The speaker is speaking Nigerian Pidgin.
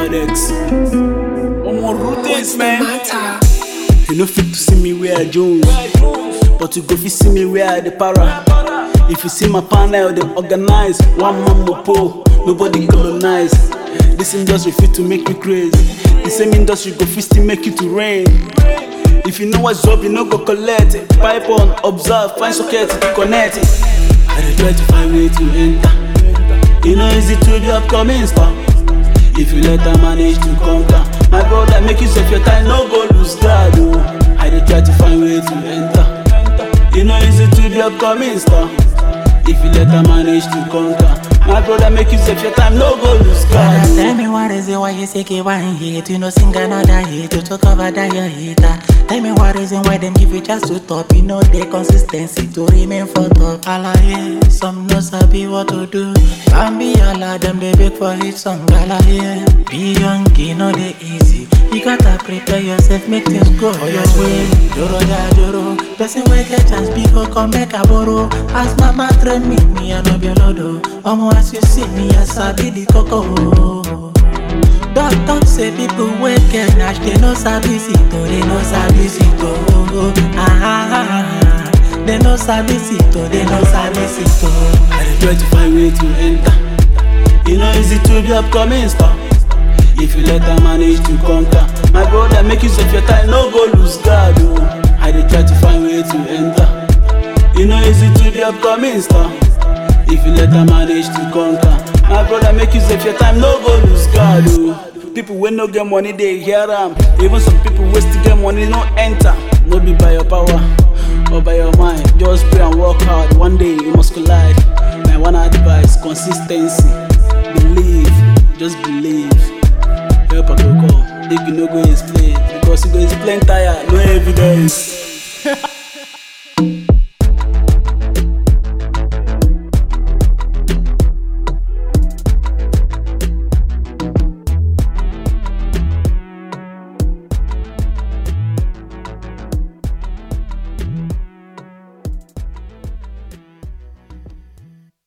Adex. One more routines, man. matter? You no fit to see me where I Jones, but you go fit see me where I the para. If you see my panel, they organize one man mopo, nobody colonize. This industry fit to make you crazy. The same industry go fit still make you to rain. If you know what's up, you no go collect it. Pipe on, observe, find socket to connect it. I dey try to find way to enter. You know easy to be upcoming star. If you let her manage to conquer My brother make use of your time, no go lose God oh. I dey try to find way to enter You know easy to be upcoming star If you let her manage to conquer My brother make use of your time, no go lose God Brother, oh. tell me what is it why you say one hit You know sing another hit You to cover that your hater Tell me what reason why them give you just to top You know the consistency to remain for top Alaye, some no sabi what to do Bambi ala them they beg for hit song Alaye, be young, you know they easy You gotta prepare yourself, make things go your way Joro ja joro Person wey get chance before come make a borrow As mama train me, me I no be lodo Omo as you see me, I sabi the coco Doc talk say people wey get nash They no sabi it oh, they no sabi it oh ah, ah, ah, ah. They no sabi it oh, they no sabi it oh I dey try to find way to enter You know easy to be upcoming star If you let her manage to conquer My brother make use of your time, no go lose God oh. I dey try to find way to enter You know easy to be upcoming star If you let her manage to conquer My brother make use of your time, no go lose God oh. People wey no get money dey hear am Even some people wey still get money no enter No be by your power or by your mind Just pray and work hard, one day you must collide My one advice, consistency Believe, just believe Help I go come, if you no go explain Because you go explain tire, no evidence